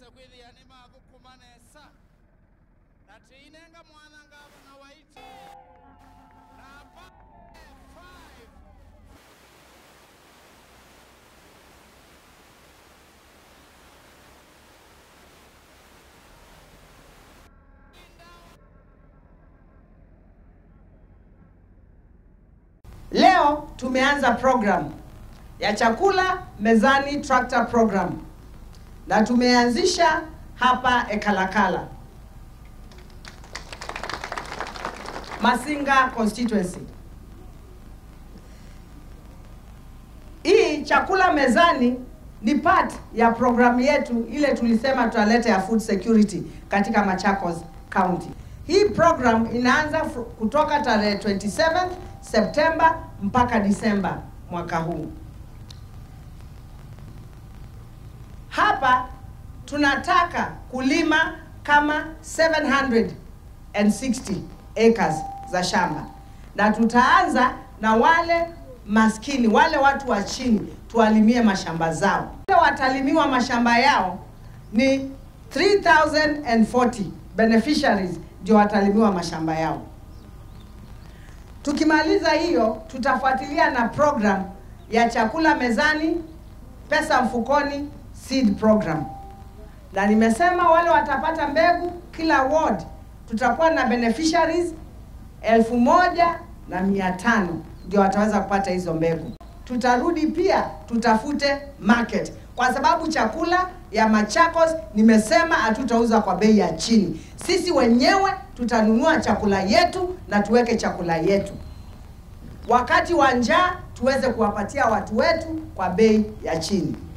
ise kwithiani magukuma nesa na tiinenga mwana ngavana waiti namba 5 Leo tumeanza program ya chakula mezani tractor program na tumeanzisha hapa Ekalakala, Masinga constituency. Hii chakula mezani ni part ya programu yetu ile tulisema tutaleta ya food security katika Machakos County. Hii program inaanza fr- kutoka tarehe 27 Septemba mpaka Disemba mwaka huu. Hapa tunataka kulima kama 760 acres za shamba, na tutaanza na wale maskini, wale watu wa chini, tuwalimie mashamba zao. Wale watalimiwa mashamba yao ni 3040 beneficiaries ndio watalimiwa mashamba yao. Tukimaliza hiyo, tutafuatilia na program ya chakula mezani, pesa mfukoni, seed program. Na nimesema wale watapata mbegu, kila ward tutakuwa na beneficiaries elfu moja na mia tano ndio wataweza kupata hizo mbegu. Tutarudi pia tutafute market, kwa sababu chakula ya Machakos nimesema hatutauza kwa bei ya chini. Sisi wenyewe tutanunua chakula yetu na tuweke chakula yetu wakati wa njaa tuweze kuwapatia watu wetu kwa bei ya chini.